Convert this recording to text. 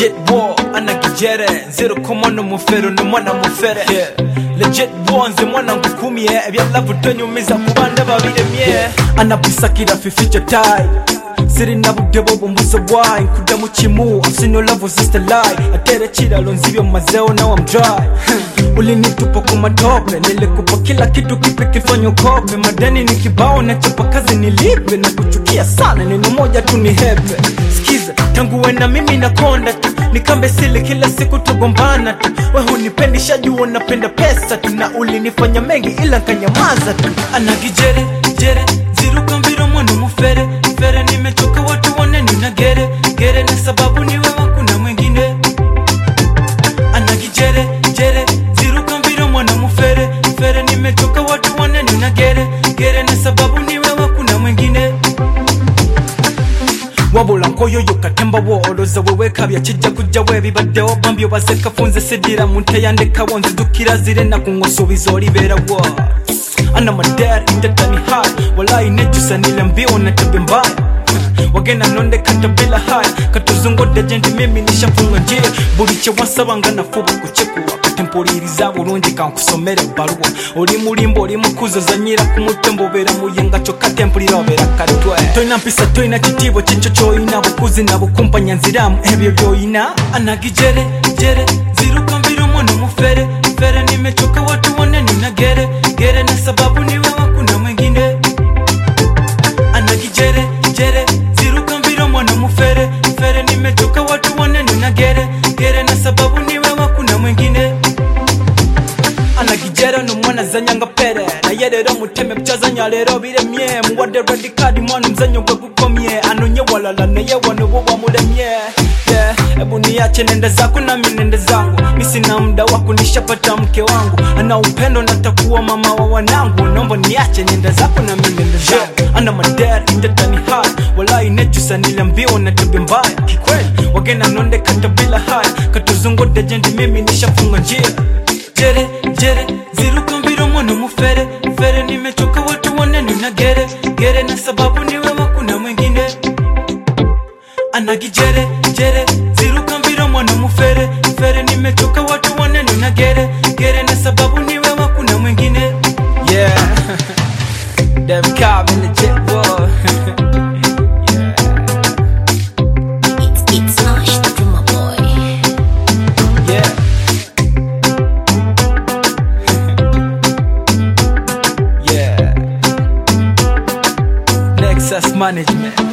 legit war anakijere nzero komono mufero ni mwana mufere yeah. legit war nze mwana ngukumye ebyalavu tonyumiza kubanda babiremye anabisakira fifico tai sirina budde bwobumbuzo bwayi nkudda mu kimu asinolavu sisterlai atere kiralo nzibyo mazeo now I'm dry ulinitupa kwa matope nilikupa kila kitu kipi kifanya ukope madeni ni kibao na chapa kazi nilipe na kuchukia sana neno moja tu ni hepe skiza tangu wena mimi nakonda tu nikambe sili kila siku tugombana tu we hunipendi shajua napenda pesa tu na ulinifanya mengi ila nkanyamaza tu anagijere jere ziruka mbiro mwana mufere fere nimechoka watu wane nina gere gere na sababu ni wewe kuna mwingine anagijere jere ziruka mbiro mwana mufere fere nimechoka watu wane nina gere gere na sababu ni wewe kuna mwingine wabula nkoyoyo katemba wooloza wewekabya kijja kujja webibaddewo bambi obasekafunze sidira munteyandekawo nzidukira zire nakuŋosuubiza olibeerawo ana madar indatani hai walayi nejusa niliambiwa na tabia mbaya wagenda nondekata bila haya katuzungodde gye ndi mimi nishafunga njia buli kye wansabanga nafuba kukikuwa kati mpuliriza bulungi kankusomera ebbaluwa oli mulimba oli mukuzo zanyira ku mutwe mbobeera muyenga kyokka tempulira obeera katwe tolina mpisa tolina kitiibwa kikyo kyoyina bukuzi na bukumpanya nziramu ebyo byoyina anagijere jere ziruka mbiro mwana mufere fere nimechoka watu wane nina gere gere na sababu ni wewe kuna mwingine anagijere jere ziruka mbiro mwana mufere fere nimechoka watu wane nina gere gere na sababu ni wewe kuna mwingine anagijera nomwana zanyanga pere naye leero muteme bukyazanya leero biremye muwadde redikadi mwana omuzanyo gwe gukomye anonye walala naye wano bwo bwamulemye Yeah, hebu niache nende zako nami nende zangu mi sina muda wa kunishapata mke wangu ana upendo natakuwa mama wa wanangu naomba niache nende zako nami nende zangu ana madari indatani hai walai nejusa niliambiwa na tabia mbaya kikweli wagena nonde kata bila haya katuzungude jendi mimi nishafunga njia jere jere ziruka mbiro mwana mufere fere nimechoka watu wane nina gere gere na sababu ni wewe kuna mwingine anagijere jere ziruka mbiro mwana mufere fere nimechoka watu wane nina gere gere na sababu ni wewe kuna mwingine yeah Dem Cobb in the jet boy It's it's Nash the drummer boy. yeah yeah Nexus Management